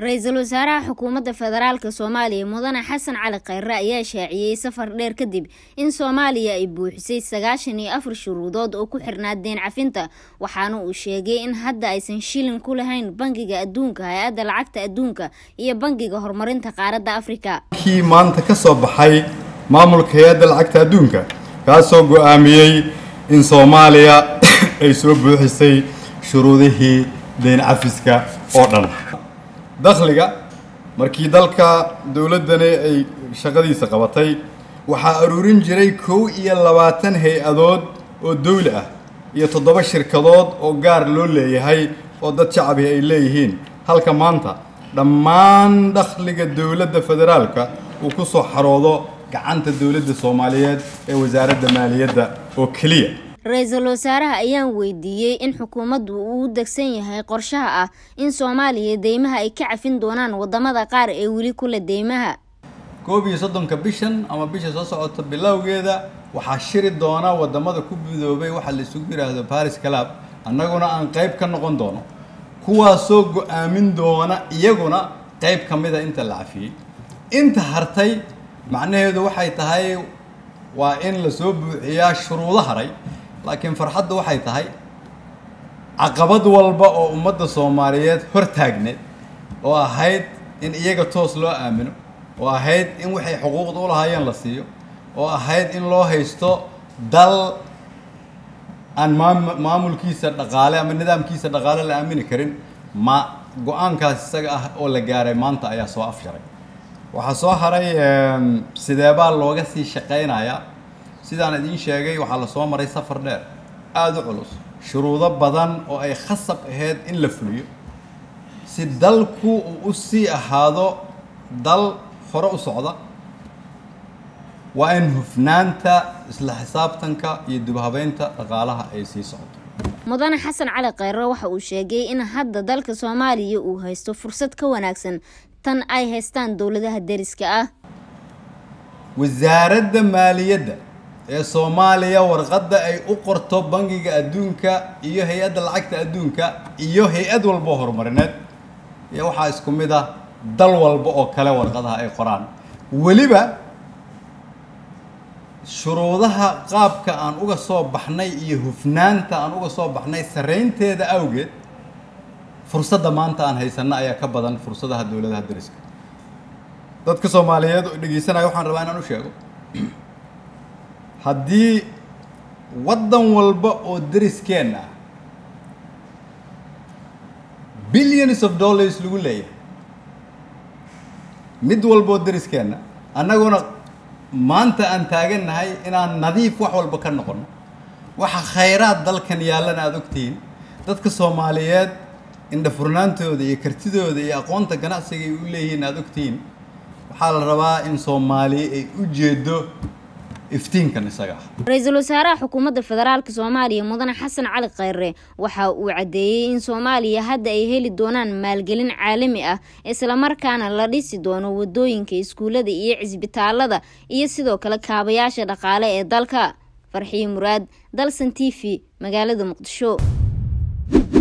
ra-iisul wasaaraha xukuumadda federaalk soomaaliya mudane xasan cali khayre ayaa shaaciyey safar dheer kadib in soomaaliya ay buuxisay sagaashan iyo afar shuruudood oo ku xirnaa deen cafinta waxaana uu sheegay in hadda aysan shilin ku lahayn bangiga adduunka hay-adda lacagta adduunka iyo bangiga horumarinta qaaradda afrika kii maanta ka soo baxay maamulka hay-adda lacagta adduunka kaasoo go-aamiyey in soomaaliya ay soo buuxisay shuruudihii deen cafiska oo dhan dakhliga markii dalka dowladdani ay shaqadiisa qabatay waxaa aruurin jiray kow iyo labaatan hay-adood oo dawli ah iyo toddoba shirkadood oo gaar loo leeyahay oo dad shacabi ay leeyihiin halka maanta dhammaan dakhliga dowladda federaalka uu ku soo xaroodo gacanta dowladda soomaaliyeed ee wasaaradda maaliyadda oo keliya ra-iisul wasaaraha ayaan weydiiyey in xukuumaddu uu u degsan yahay qorshaha ah in soomaaliya deymaha ay ka cafin doonaan wadamada qaar ee weli kula deymaha koob iyo soddonka bishan ama bisha soo socota bilowgeeda waxaa shiri doona wadamada ku midoobay waxaa la isugu yidhaahdo baris calab annaguna aan qayb ka noqon doono kuwaasoo go-aamin doona iyaguna qayb ka mida inta la cafiyey inta hartay macnaheedu waxay tahay waa in lasoo buuxiyaa shuruudo haray laakiin farxaddu waxay tahay caqabad walba oo ummadda soomaaliyeed hor taagneed oo ahayd in iyaga toos loo aamino oo ahayd in waxay xuquuqda u lahaayeen la siiyo oo ahayd in loo haysto dal aan maam maamulkiisa dhaqaale ama nidaamkiisa dhaqaale la aamini karin ma go-aankaas isaga ah oo la gaaray maanta ayaa soo afjaray waxaa soo haray sideebaa looga sii shaqaynayaa sidaan idiin sheegay waxaa lasoo maray safar dheer aada u culus shuruudo badan oo ay khasab ahayd in la fuliyo si dalku uu u sii ahaado dal hore u socda waa in hufnaanta isla xisaabtanka iyo dibhabeynta dhaqaalaha ay sii socoto mudane xasan cali khayre waxa uu sheegay in hadda dalka soomaaliya uu haysto fursad ka wanaagsan tan ay haystaan dowladaha deriska ah wasaaradda maaliyadda ee soomaaliya warqadda ay u qorto bangiga adduunka iyo hay-adda lacagta adduunka iyo hay-ad walbo horumarineed iyo waxaa isku mid ah dal walba oo kale warqadaha ay qoraan weliba shuruudaha qaabka aan uga soo baxnay iyo hufnaanta aan uga soo baxnay saraynteeda awgeed fursadda maanta aan haysanno ayaa ka badan fursadaha dowladaha deriska dadka soomaaliyeed oo dhegeysanaya waxaan rabaa inaan u sheego haddii waddan walba oo deriskeenna ah billions of dollars lagu leeyahay mid walba oo deriskeenna annaguna maanta aan taagannahay inaan nadiif wax walba ka noqono waxa khayraad dalkan yaallana aada ogtihiin dadka soomaaliyeed indhafurnaantooda iyo kartidooda iyo aqoonta ganacsiga ay u leeyihiin aada ogtihiin waxaa la rabaa in soomaaliya ay u jeedo iftiinkan isaga ah ra-iisul wasaaraha xukuumadda federaalk soomaaliya mudane xasan cali khayre waxa uu caddeeyey in soomaaliya hadda ay heli doonaan maalgelin caalami ah islamarkaana la dhisi doono wadooyinka iskuullada iyo cisbitaalada iyo sidoo kale kaabayaasha dhaqaale ee dalka farxiyo muraad dalsan t v magaalada muqdisho